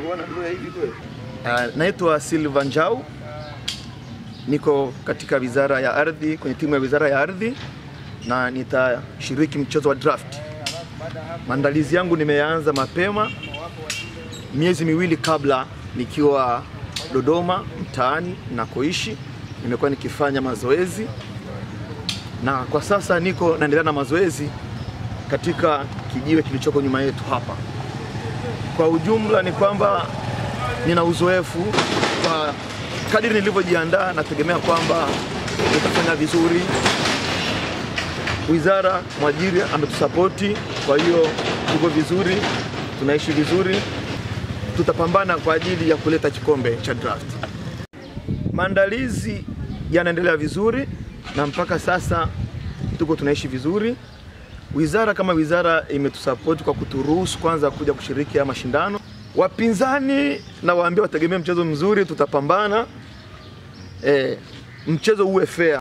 Uh, naitwa Silva Njau, niko katika wizara ya ardhi, kwenye timu ya wizara ya ardhi na nitashiriki mchezo wa draft. Maandalizi yangu nimeanza mapema miezi miwili kabla, nikiwa Dodoma mtaani nakoishi, nimekuwa nikifanya mazoezi na kwa sasa niko naendelea na mazoezi katika kijiwe kilichoko nyuma yetu hapa. Kwa ujumla ni kwamba nina uzoefu kwa kadiri nilivyojiandaa, nategemea kwamba nitafanya vizuri. Wizara mwajiri ametusapoti, kwa hiyo tuko vizuri, tunaishi vizuri, tutapambana kwa ajili ya kuleta kikombe cha draft. Maandalizi yanaendelea vizuri na mpaka sasa tuko tunaishi vizuri. Wizara kama wizara imetusapoti kwa kuturuhusu kwanza kuja kushiriki haya mashindano. Wapinzani na waambia wategemee mchezo mzuri, tutapambana, e, mchezo uwe fair.